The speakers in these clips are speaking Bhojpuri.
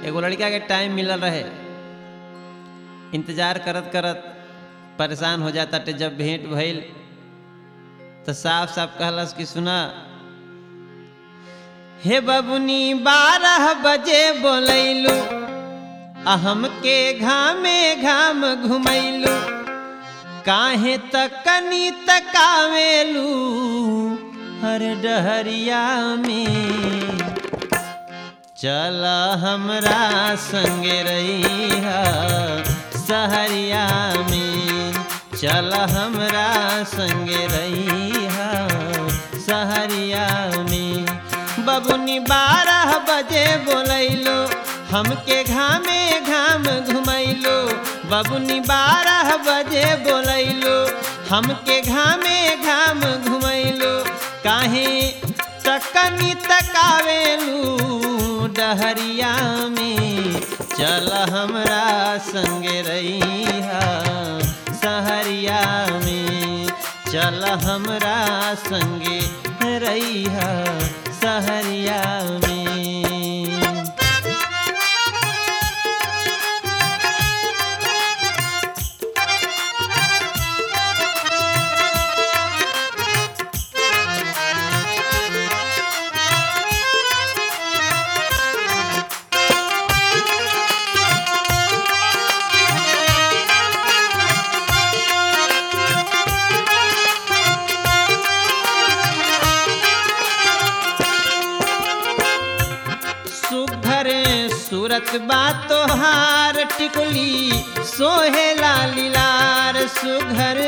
एगो लड़का के टाइम मिलल रहे इंतजार करत करत परेशान हो जाता टे जब भेंट भइल तो साफ साफ कहलस कि सुना हे बबुनी बारह बजे बोलैलू अहम के घामे घाम घुमैलू काहे तकनी तकावेलू हर डहरिया में चल हमरा संगे रहिया सहरिया में चल हमरा संगे रहिया सहरिया में बबुनी बारह बजे बोलैलो हमके घामे घाम घुमैलो बबुनी बारह बजे बोलैलो हमके घामे घाम घुमैलो काहे तकनी तकावेलू डहरिया में चल हमरा संगे रहिया सहरिया में चल हमरा संगे रहिया सहरिया में सुघर सूरत बा तोहार टिकुली सोहे लालीलार सुघर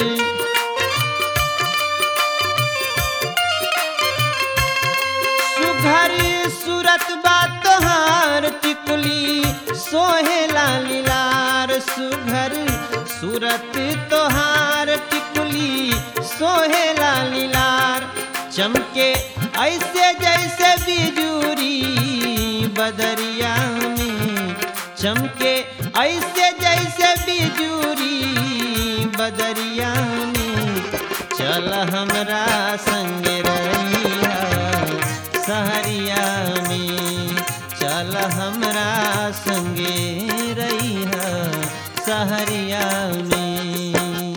सुघर सूरत बा तोहार टिकुली सोहे लालीलार सुघर सूरत तोहार टिकुली सोहे लालीलार चमके ऐसे जैसे बिजूरी बदरिया में चमके ऐसे जैसे बिजूरी बदरिया में चल हमरा संग रहिया सहरिया में चल हमरा संगे रहिया सहरिया में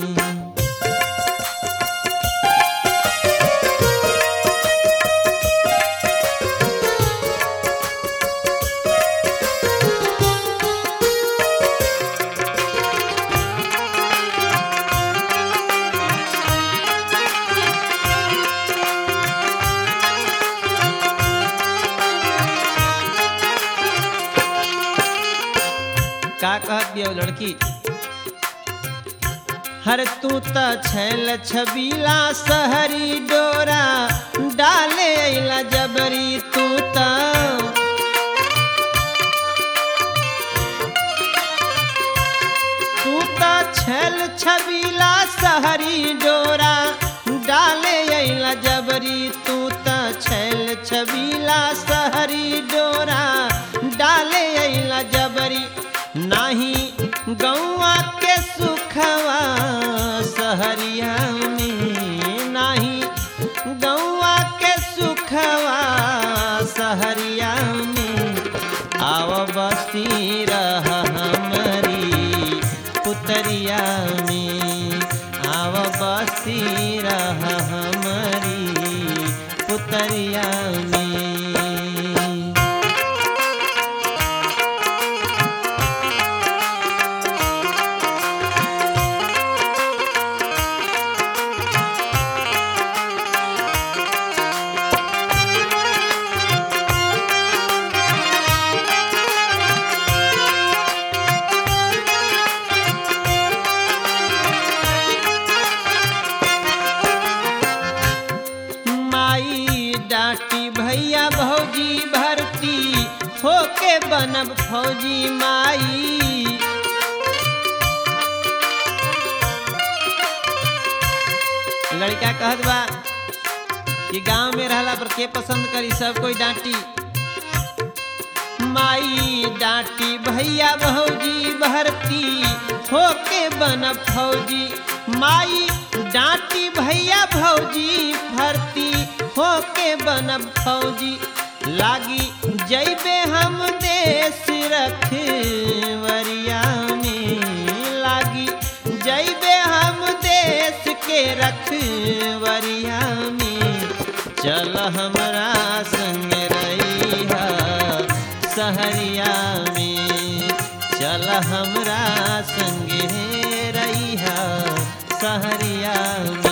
का कहत बिया उ लड़की हर तू त छैल छबीला सहरी डोरा डाले अइला जबरी तू त तू त छैल छबीला सहरी डोरा डाले अइला जबरी तू त छैल छबीला सहरी डोरा डाले अइला जबरी नाही गौआ के सुखवा सहरिया में नाही गौआ के सुखवा सहरिया में आव बस्ती रह हमारी पुतरिया में आव बस्ती रह हमारी पुतरिया में माई डांटी भैया भौजी भरती होके बनब फौजी माई लड़का कहत बा कि गांव में रहला पर के पसंद करी सब कोई डांटी माई डांटी भैया भौजी भरती होके बनब फौजी माई डांटी भैया भौजी भरती होके बनब फौजी लागी जैबे हम देश रखवरिया में लागी जैबे हम देश के रखवरिया में चल हमरा संग रहिया सहरिया में चल हमरा संगे रहिया सहरिया में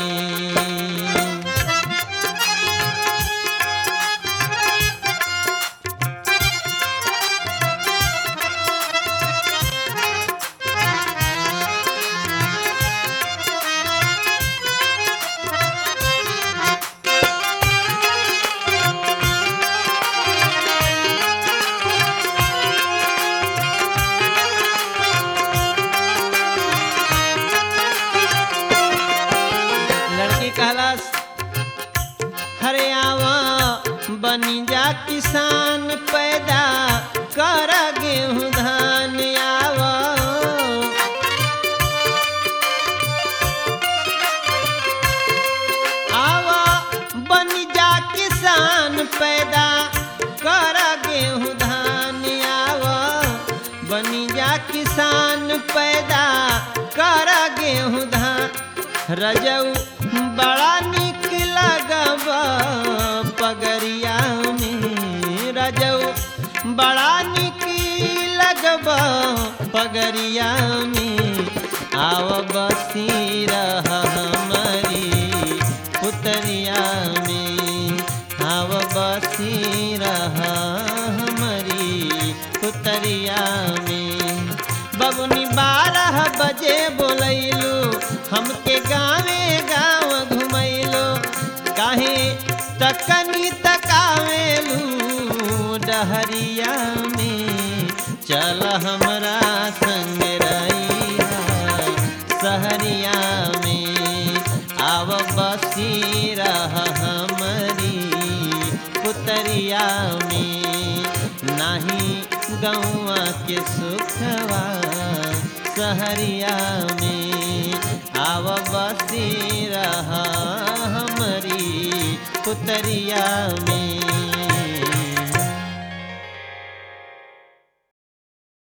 लड़की कहलस हरे आवा बनी जा किसान पैदा कर गेहूँ धान आवा आवा बनी जा किसान पैदा कर गेहूँ धान आवा बनी जा किसान पैदा कर गेहूँ धान रजऊ बड़ा निक लगब पगरिया में रजऊ बड़ा निक लगब पगरिया में आव बसी रह हमारी पुतरिया में आव बसी रह हमारी पुतरिया में बबुनी बारह बजे बोलैलू हमके गावे गाँव घुमैलो काहे तकनी तकावेलू डहरिया में चल हमरा संग रहिया सहरिया में आव बसी रह हमरी पुतरिया में नाही गौआ के सुखवा सहरिया में आव बसी रह हमरी पुतरिया में